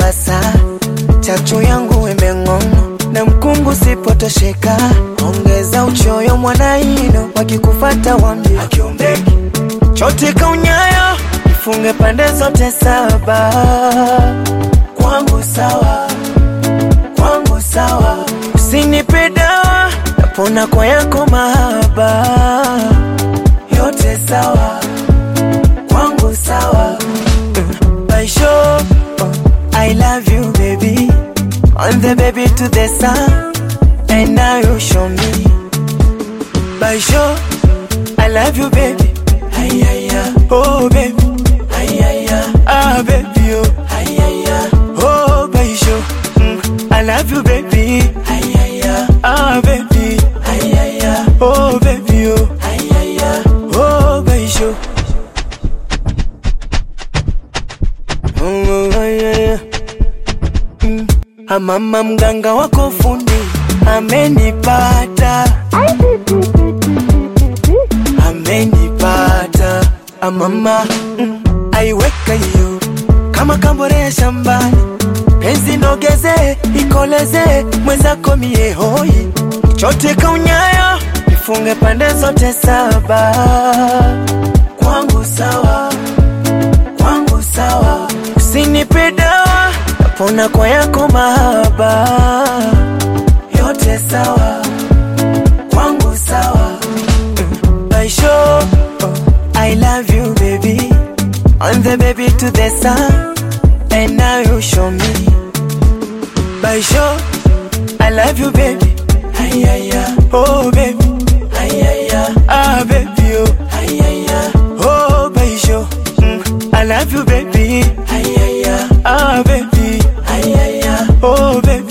sasa chachu yangu imeng'ong'o na mkungu sipotosheka, ongeza uchoyo mwanaino, wakikufata wambie akiombeki chote kaunyayo, ifunge pande zote saba, kwangu sawa, kwangu sawa, usinipe dawa, napona kwa yako mahaba, yote sawa, kwangu sawa Baisho, oh, I love you baby On the baby to the sun And now you show me Baisho, I love you baby Ay, ay, ay. Oh baby Ay, ay, ay. Ah baby oh Ay, ay, ay. Oh Baisho mm, I love you baby Ay, ay, ay. Ah baby Ay, ay, ay. Oh baby oh Ay, ay, ay. Oh Baisho Mm, ay, ay, ay. Mm, Amama mganga wako fundi amenipata, amenipata. Amama mm, aiweka hiyo kama kambore ya shambani, penzi nogeze ikoleze mwenzako mie hoi, chote kaunyayo ifunge pande zote saba, kwangu sawa kwangu sawa, usinipe dawa, napona kwa yako mahaba, yote sawa, kwangu sawa. Mm, Baisho, oh, I love you baby, on the baby to the sun, and now you show me. Baisho, I love you baby, ay ay ay, oh baby, ay ay ay, ah baby oh, ay ay ay, oh Baisho, mm, I love you baby, ay ay ay, ah baby, ay ay ay, oh baby.